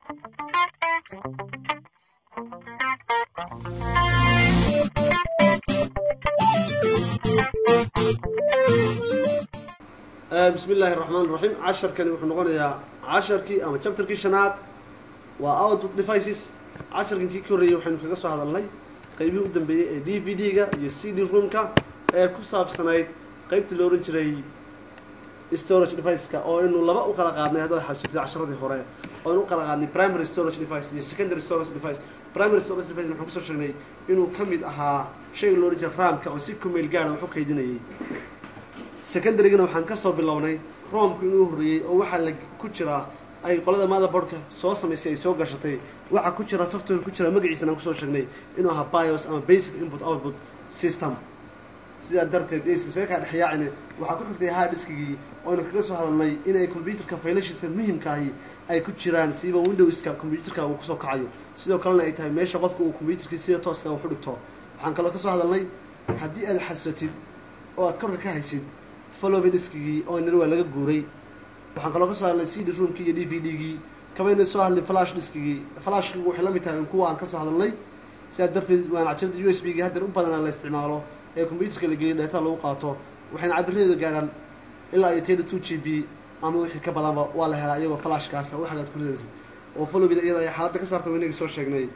bismi illaahi raxmaan raxiim casharkani wuxuu noqonayaa casharkii ama chapterkii shanaad waa output devices casharkan kii ka horreeyey waxaynu kaga soo hadalnay qeybihii u dambeeyey ee d v d-ga iyo c d roomka ee ku saabsanayd qeybtii loo ohan jiray storage deviceska oo aynu laba u kala qaadnay haddaad xasuusatid casharadii hore oo aynu u kala qaadnay primary storage device iyo secondary storage device primary storage device waxaan kusoo sheegnay inuu ka mid ahaa shayga loo ohan jiray ramka oo si kumeel gaara wax u kaydinayay secondarygana waxaan kasoo bilownay roomku inuu horreeyey oo waxaa la ku jiraa ay qolada motherboardka soo samaysay ay soo gashatay waxaa ku jira software ku jira magaciisana aan kusoo sheegnay inuu ahaa bios ama basic input output system sidaa darteed isaga kaa dhexyaacine waxaa ku xigtay hard diskigii ooaynu kaga soo hadalnay inay computerka faylashiisa muhimkaahi ay ku jiraan siiba windowska computerka uu kusoo kacayo sidoo kalena ay tahay meesha qofka uu computerkii sida tooska wax u dhigto waxaan kaloo kasoo hadalnay haddii aad xasuusatid oo aad korka ka haysid followy diskigii oo nir waa laga guuray waxaan kaloo kasoo hadlay c d roomkii iyo d v d-gii kamayna soo hadlay flash diskigii flashkigu waxay la mid tahay kuwa aan kasoo hadalnay sidaa darteed waan cajalada u s b gii haddeer u badanaa la isticmaalo ee computerka la geliya dheetaa lagu qaato waxayna cabiradeedu gaadhaan ilaa iyo thirty two g b ama wixii ka badanba waa la helaa iyagoo flashkaasa wax agaad ku ridaysid oo followbida iyada ay xaaladda ka saarta waynagii soo sheegnay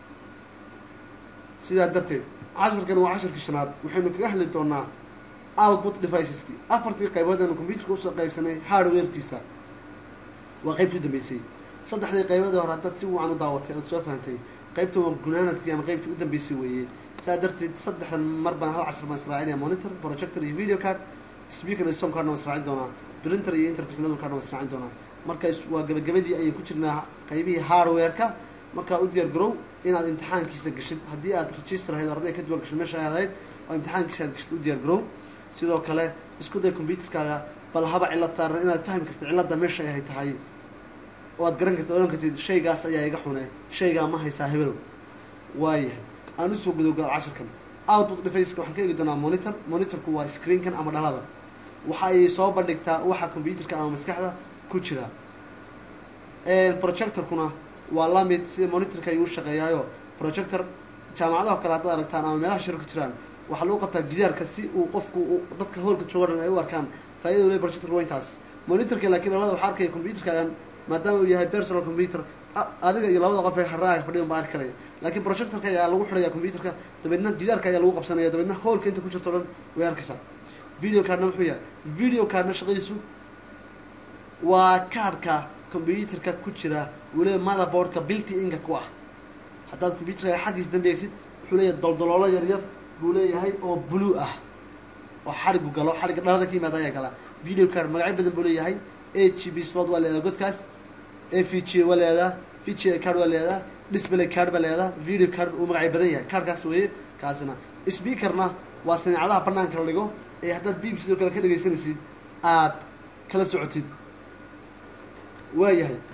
sidaa darteed casharkan waa casharkii shanaad waxaynu kaga hadli doonaa output deviceski afartii qaybood aynu computerka usoo qaybsanay hardwarekiisa waa qaybtii u dambeysay saddexdii qayboodii hore haddaad si wacan u daawatay oad soo fahantay qaybta waa gunaanadkii ama qaybtii u dambeysay weeye saa darteed saddexdan mar baan hal cashar baan israacinaya monitor projector iyo video card speaker iyo sound cardna waan israacin doonaa printer iyo interface network cardna waan israacin doonaa markaas waa gabagabadii ayay ku jirnaa qaybihii hardware-ka markaa u diyaar garow inaad imtixaankiisa gashid haddii aad register ahayd arday ka duwan gashay meesha aad ahayd oo imtixaankiisa aad gashid u diyaar garow sidoo kale isku day computerkaaga bal haba cillad saaran inaad fahmi kartid cilladda meesha ay tahay oo aad garan kartid odhan kartid shaygaas ayaa iga xune shaygaa ma haysaa hebelow waayahay aan usoo gudowgaal casharkan output defaceka waxaan ka eegi doonaa monitor monitorku waa screenkan ama dhalada waxa ay soo bandhigtaa waxa computerka ama maskaxda ku jira projectorkuna waa lamid sida monitorka ayuu shaqeeyaayo projector jaamacadaha kale haddaad aragtaan ama meelaha shiro ku jiraan waxaa lagu qabtaa gidaarka si uu qofku dadka hoolka joogan ay u arkaan faaidada le projectorka waa intaas monitorka laakiin dhalada waxaa arkaya computerkaagan maadaama uu yahay personal computer adiga iyo labada qof ee haraaga fadhiyan baa arki karaya laakiin projectorka ayaa lagu xidhaya computerka dabeedna gidaarka ayaa lagu qabsanaya dabeedna hoolka inta ku jirto o dhan way arkaysaa video cardna muxuu yahay video cardna shaqadiisu waa kaarhka computerka ku jira weliba motherboardka bilti inka ku ah haddaad computerka xaggiisa dambe eegsid wuxuu leeyahay doldoloolo yar yar buu leeyahay oo blue ah oo xarigu galo xarigga dhalada ka yimaada ayaa galaa video card magacyo badan buu leeyahay a g b slot waa leedaha godkaas a v g waa leedaha v g card waa leedaha display card baa leedaha video card uu magacyo badan yahay cardkaas weeye kaasina speakerna waa samiicadaha banaanka la dhigo ee haddaad b b sidoo kale ka dhegaysanaysid aad kala socotid waayahay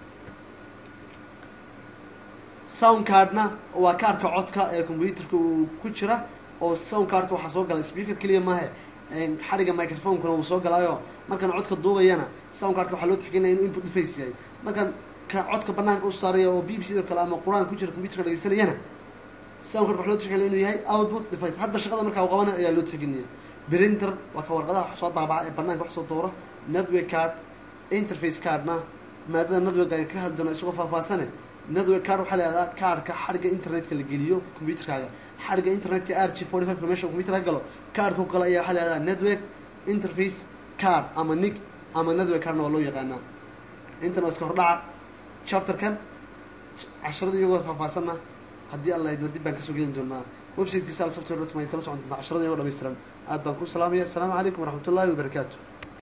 sound cardna waa kaarhka codka ee computerka uu ku jira oo sound cardka waxaa soo gala speaker keliya maahe xadhigga microphonekuna wuu soo galaayo markaan codka duubayana sound cardka waxaa loo tixgelinaya inuu input device yahay markaan ka codka banaanka u saaraya oo b b sidoo kale ama qur-aan ku jira computerka dhegeysanayana sound cardka waxa loo tixgelinaya inuu yahay output device hadba shaqada markaa u qabanay ayaa loo tixgelinaya printer waa ka warqadaha wax soo daabaca ee banaanka wax soo doora network card interface cardna maadada network ayaan ka hadli doona isagoo faahfaahsane network card waxaa leedaha kaarhka xadhigga internetka la geliyo computerkaaga xadhigga internetka r g forty five ka meesha computerka galo kaarhka kale ayaa waxaa leedaha network interface card ama nig ama network cardna waa loo yaqaanaa intan waa iska hordhaca chapterkan casharada iyagoo faahfaahsanna haddii alla idma dib baan kasoo gelin doonaa websitekiisa al software dot ma kala socon doontaa casharada iyagoo dhamaystiran aad baan ku salaamaya asalaamu calaykum waraxmat ullahi wabarakaatu